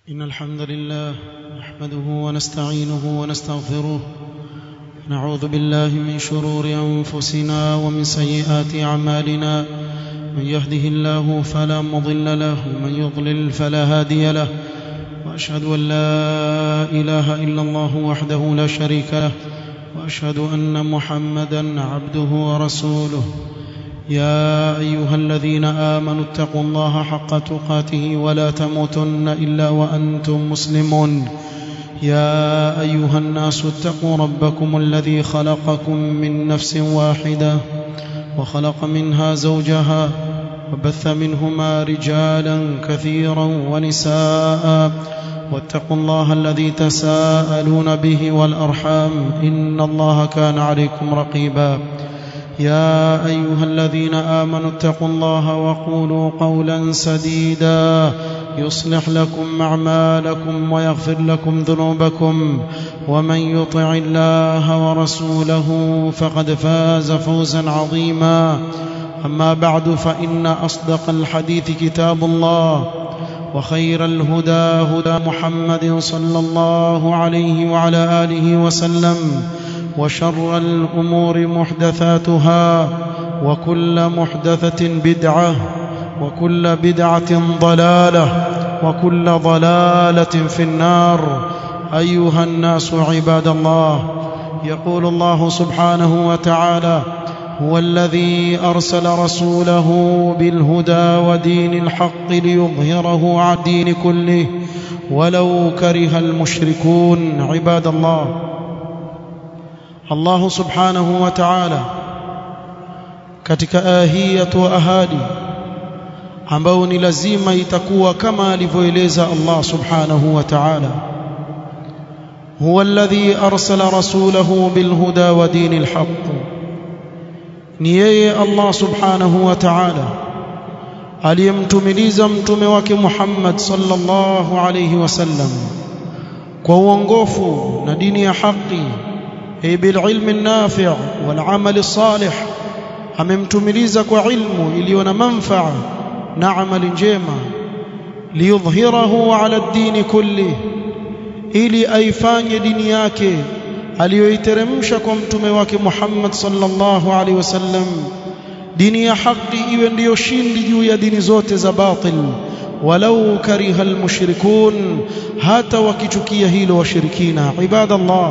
إن الحمد لله نحمده ونستعينه ونستغفره نعوذ بالله من شرور أنفسنا ومن سيئات أعمالنا من يهده الله فلا مضل له ومن يضلل فلا هادي له وأشهد أن لا إله إلا الله وحده لا شريك له وأشهد أن محمدا عبده ورسوله يا ايها الذين امنوا اتقوا الله حق تقاته ولا تموتن الا وانتم مسلمون يا ايها الناس اتقوا ربكم الذي خلقكم من نفس واحده وخلق منها زوجها وبث منهما رجالا كثيرا ونساء واتقوا الله الذي تساءلون به والارحام ان الله كان عليكم رقيبا يا ايها الذين امنوا اتقوا الله وقولوا قولا سديدا يصلح لكم اعمالكم ويغفر لكم ذنوبكم ومن يطع الله ورسوله فقد فاز فوزا عظيما اما بعد فان اصدق الحديث كتاب الله وخير الهدى هدى محمد صلى الله عليه وعلى اله وسلم وشر الامور محدثاتها وكل محدثه بدعه وكل بدعه ضلاله وكل ضلاله في النار ايها الناس عباد الله يقول الله سبحانه وتعالى هو الذي ارسل رسوله بالهدى ودين الحق ليظهره على الدين كله ولو كره المشركون عباد الله Allah subhanahu wa ta'ala katika ahiyatu wa ahadi ambao ni lazima itakuwa kama alivyoeleza Allah subhanahu wa ta'ala huwa alladhi arsala rasulahu bilhuda wa dinil haqq ni yeye Allah subhanahu wa ta'ala aliyemtumiliza mtume wake Muhammad sallallahu alayhi wasallam kwa uongofu na dini ya haki أي بالعلم النافع والعمل الصالح amemtumiliza kwa ilmu iliyo na manfaa na amali njema liyudhhirahu ala ad-din kulli ili aifanye dini yake aliyoiteremsha kwa mtume wake Muhammad sallallahu alaihi wasallam dini ya haki iwe ndiyo shindi juu ya dini zote za batil walau kariha almushrikun hata wakichukia hilo washirikina ibadallah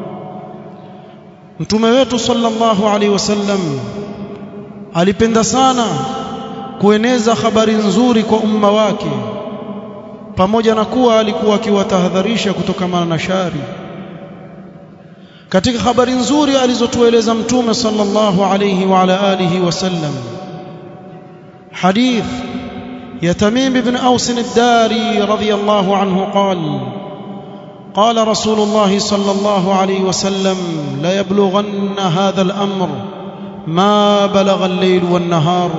mtume wetu sallallahu alaihi wasallam alipenda sana kueneza habari nzuri kwa umma wake pamoja na kuwa alikuwa akiwatahadharisha kutokana na shari katika habari nzuri alizotueleza mtume sallallahu alaihi wa ala alihi wasallam hadith ya Tamim ibn Aus ad-Dari radiyallahu anhu qala قال رسول الله صلى الله عليه وسلم لا يبلغن هذا الامر ما بلغ الليل والنهار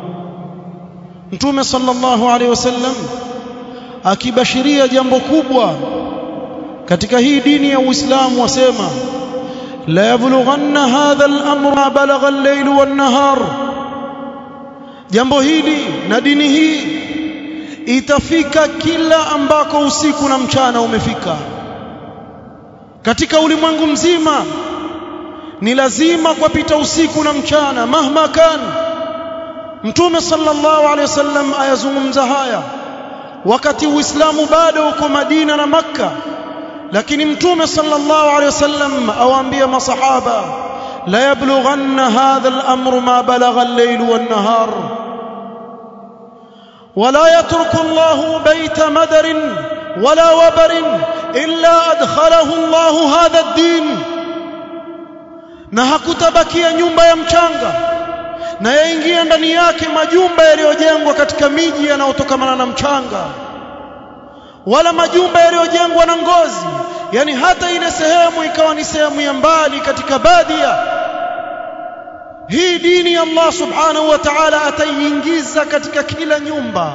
mtume sallallahu alaihi wasallam akibashiria jambo kubwa katika hii dini ya Uislamu wasema la yablughanna hadha al-amr ma balagha al-layl wan-nahar jambo hili na dini hii itafika kila ambako usiku na mchana umefika katika ulimwengu mzima ni lazima kupita usiku na mchana mahma kan mtume sallallahu alaihi wasallam ayazungumza haya wakati uislamu bado uko Madina na Makka lakini mtume sallallahu alaihi wasallam awaambia masahaba la yablughanna hadha al-amru ma balagha al-layl wan-nahar ولا يترك الله بيت مدر ولا وبر إلا أدخله الله هذا الدين na hakutabakia nyumba ya mchanga na yaingia ndani yake majumba yaliyojengwa katika miji yanayotokamana na mchanga wala majumba yaliyojengwa na ngozi yani hata ile sehemu ikawa ni sehemu ya mbali katika badia hii dini ya Allah subhanahu wa ta'ala ataiingiza katika kila nyumba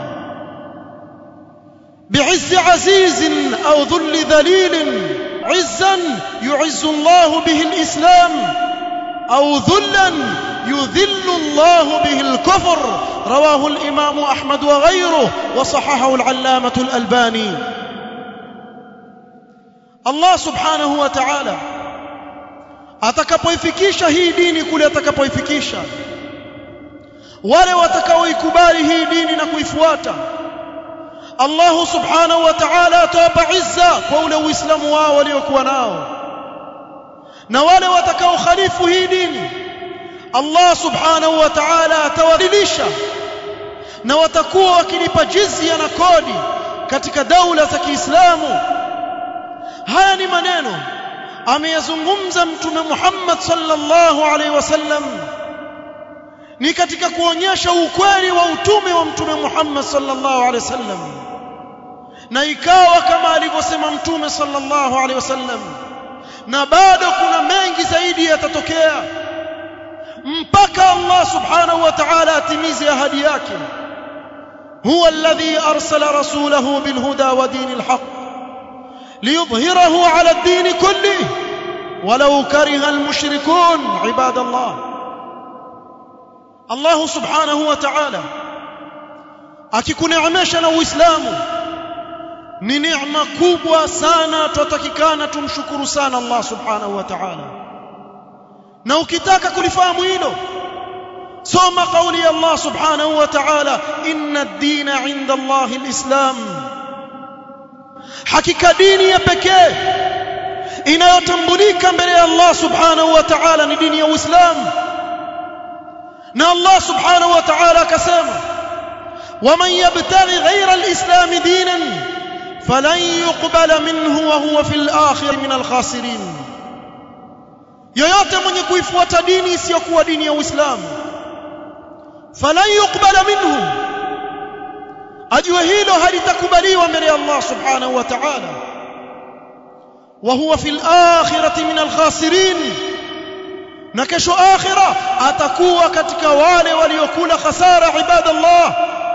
بعز عزيز أو ذل ذليل عزا يعز الله به الإسلام أو ذلا يذل الله به الكفر رواه الإمام أحمد وغيره وصححه العلامة الألباني Allah subhanahu wa ta'ala atakapoifikisha hii dini kule atakapoifikisha wale watakaoikubali hii dini na kuifuata Allah subhanahu wa ta'ala atawapa izza kwa ule uislamu wao waliokuwa nao na wale watakaokhalifu hii dini Allah subhanahu wa ta'ala atawadhilisha na watakuwa wakilipa jizya na kodi katika daula za Kiislamu haya ni maneno ameyazungumza mtume Muhammad sallallahu alaihi wasallam ni katika kuonyesha ukweli wa utume wa mtume Muhammad sallallahu alaihi wasallam na ikawa kama alivyosema mtume sallallahu alaihi wasallam na bado kuna mengi zaidi yatatokea mpaka Allah subhanahu wa ta'ala atimize ahadi yake huwa alladhi arsala rasulahu bilhuda wa dinil haqq ليظهره على الدين كله ولو كره المشركون عباد الله الله سبحانه وتعالى akikuneemesha na uislamu ni neema kubwa sana tutatakikana tumshukuru sana Allah subhanahu wa ta'ala na ukitaka kulifahamu hilo soma kauli ya Allah subhanahu wa ta'ala inna ad-dina 'inda Allah al-islam hakika dini ya pekee inayotambulika mbele ya Allah subhanahu wa ta'ala ni dini ya Uislamu na Allah subhanahu wa ta'ala akasema waman yabtaghi ghayra al-islam dinan falan yuqbala minhu wa huwa fil akhir min al-khasirin yoyote mwenye kuifuata dini isiyokuwa dini ya Uislamu falan yuqbala minhu ajue hilo halitakubaliwa mbele ya Allah subhanahu wa ta'ala wa huwa fil akhirati min al khasirin na kesho akhira atakuwa katika wale waliokula khasara ibadallah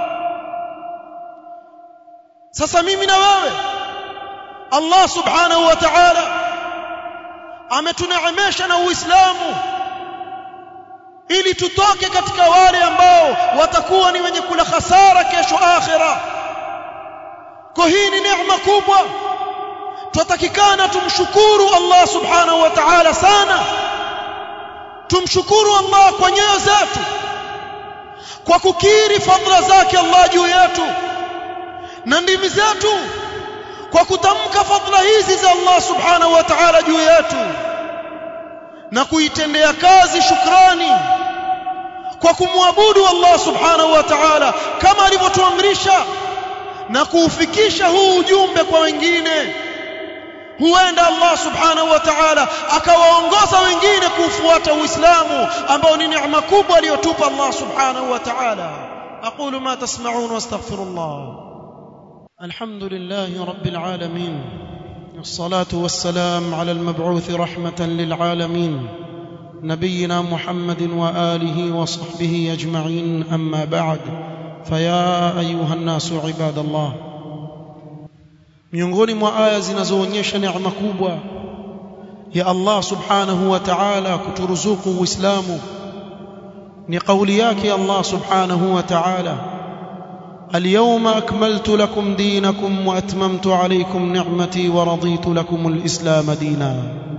sasa mimi na wewe Allah subhanahu wa ta'ala ametuneemesha na uislamu ili tutoke katika wale ambao watakuwa ni wenye kula hasara kesho akhira kwa hii ni neema kubwa tutatakikana tumshukuru Allah subhanahu wa ta'ala sana tumshukuru Allah kwa nyoyo zetu kwa kukiri fadhila zake Allah juu yetu na ndimi zetu kwa kutamka fadhila hizi za Allah subhanahu wa ta'ala juu yetu na kuitendea kazi shukrani kwa kumwabudu Allah subhanahu wa ta'ala kama alivyotuamrisha na kuufikisha huu ujumbe kwa wengine huenda Allah subhanahu wa ta'ala akawaongoza wengine kufuata Uislamu ambao ni neema kubwa aliyotupa Allah subhanahu wa ta'ala aqulu ma tasma'un wastaghfirullah alhamdulillahi rabbil alamin والصلاة والسلام على المبعوث رحمة للعالمين نبينا محمد وآله وصحبه أجمعين أما بعد فيا أيها الناس عباد الله miongoni mwa aya zinazoonyesha neema kubwa ya Allah subhanahu wa ta'ala kuturuzuku uislamu ni kauli yake Allah subhanahu wa ta'ala اليوم أكملت لكم دينكم وأتممت عليكم نعمتي ورضيت لكم الإسلام دينا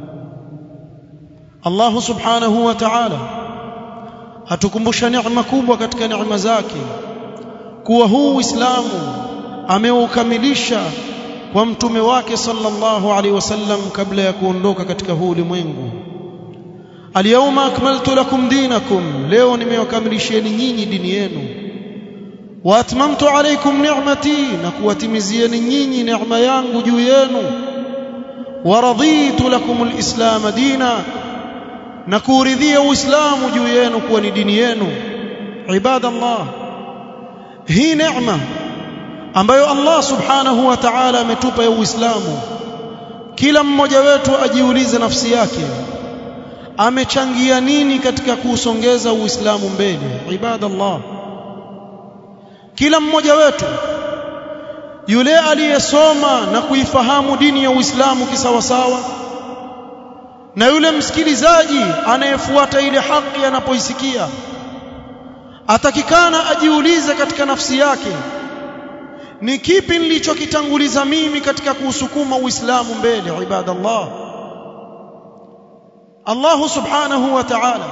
الله سبحانه وتعالى hatukumbusha neema kubwa katika neema zake kuwa huu Uislamu ameukamilisha kwa mtume wake sallallahu alaihi wasallam kabla ya kuondoka katika huu ulimwengu Al-yawma akmaltu lakum dinakum leo nimewakamilishieni nyinyi dini yenu wa atmamtu alaykum ni'mati na kuwatimizieni nyinyi neema yangu juu yenu wa raditu lakum al-islam dina na kuuridhia uislamu juu yenu kuwa ni dini yenu ibadallah hii neema ambayo Allah subhanahu wa ta'ala ametupa ya uislamu kila mmoja wetu ajiulize nafsi yake amechangia nini katika kuusongeza uislamu mbele ibadallah kila mmoja wetu yule aliyesoma na kuifahamu dini ya Uislamu kisawasawa na yule msikilizaji anayefuata ile haki anapoisikia atakikana ajiulize katika nafsi yake ni kipi nilichokitanguliza mimi katika kuusukuma uislamu mbele ibadallah Allah subhanahu wa ta'ala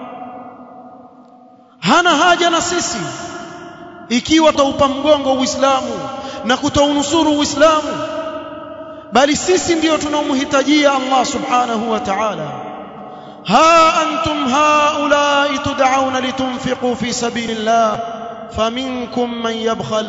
hana haja na sisi ikiwa taupa mgongo uislamu na kutounusuru uislamu bali sisi ndio tunaomhitajia Allah subhanahu wa ta'ala ha antum haula'i tud'auna litunfiqu fi sabilillah faminkum man yabkhal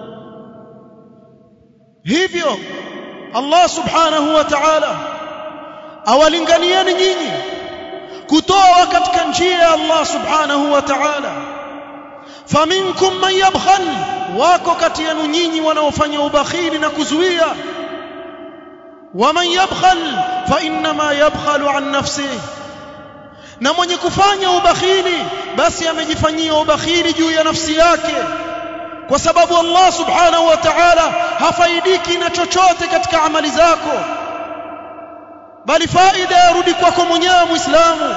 hivyo Allah subhanahu wa ta'ala awalinganieni nyinyi kutoa katika njia ya Allah subhanahu wa ta'ala faminkum man yabkhal wako kati yenu nyinyi wanaofanya ubakhili na kuzuia waman yabkhal fa inma yabkhalu an nafsihi na mwenye kufanya ubakhili basi amejifanyia ubakhili juu ya nafsi yake kwa sababu Allah subhanahu wa ta'ala hafaidiki na chochote katika amali zako bali faida yarudi kwako mwenyewe muislamu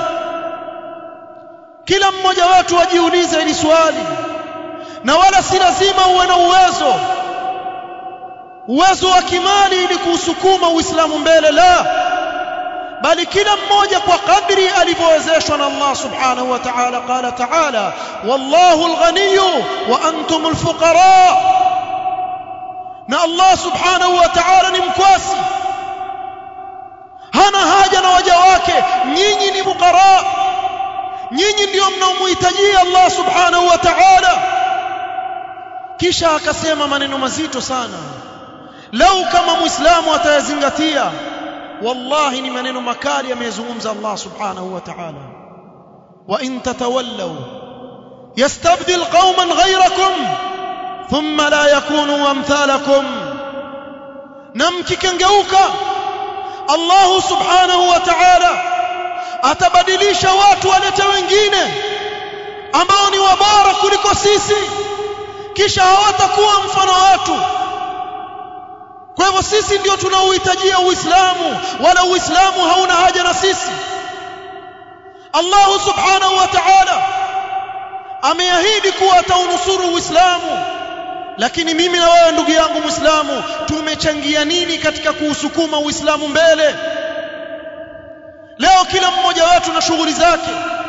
kila mmoja wetu ajiulize hili swali na wala si lazima uwe na uwezo uwezo wa kimali ili kuusukuma uislamu mbele la bali kila mmoja kwa kadri alivyowezeshwa na Allah subhanahu wa ta'ala qala ta'ala wallahu al-ghaniy wa antum al-fuqara na Allah subhanahu wa ta'ala ni mkwasi hana haja na waja wake nyinyi ni fuqara nyinyi ndio mnaomhitajia Allah subhanahu wa ta'ala kisha akasema maneno mazito sana lau kama muislamu atayazingatia wallahi ni maneno makali ameyazungumza Allah subhanahu wa ta'ala wa in tatawallaw yastabdil qauman ghayrakum thumma la yakunu amthalakum na mkikengeuka Allah subhanahu wa ta'ala atabadilisha watu walete wengine ambao ni wabora kuliko sisi kisha hawatakuwa mfano watu kwa hivyo sisi ndio tunaohitajia uislamu wala uislamu hauna haja na sisi Allah subhanahu wa ta'ala ameahidi kuwa ataunusuru uislamu lakini mimi na wewe ndugu yangu muislamu tumechangia nini katika kuusukuma uislamu mbele leo kila mmoja wetu na shughuli zake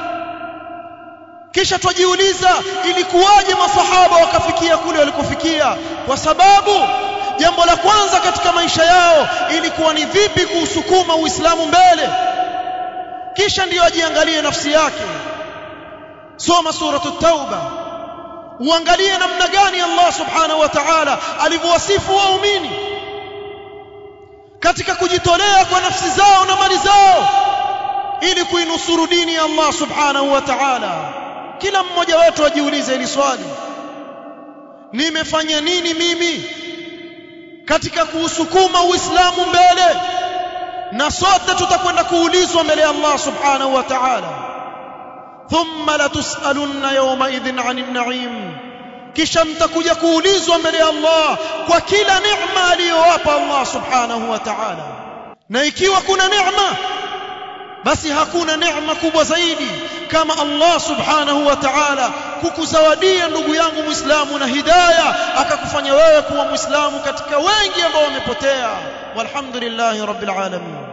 kisha twajiuliza ilikuwaje masahaba wakafikia kule walikofikia kwa sababu jambo la kwanza katika maisha yao ilikuwa ni vipi kuusukuma uislamu mbele kisha ndiyo ajiangalie nafsi yake soma suratu tauba uangalie namna gani Allah subhanahu wa ta'ala alivyowasifu waumini katika kujitolea kwa nafsi zao na mali zao ili kuinusuru dini ya Allah subhanahu wa ta'ala kila mmoja wetu ajiulize hili swali nimefanya nini mimi katika kuusukuma uislamu mbele na sote tutakwenda kuulizwa mbele ya Allah subhanahu wa ta'ala thumma latusalunna yawma idhin 'anil na'im kisha mtakuja kuulizwa mbele ya Allah kwa kila neema aliyowapa Allah subhanahu wa ta'ala na ikiwa kuna neema basi hakuna neema kubwa zaidi kama Allah subhanahu wa ta'ala kukuzawadia ndugu yangu muislamu na hidayah akakufanya wewe kuwa muislamu katika wengi ambao wamepotea walhamdulillahi rabbil alamin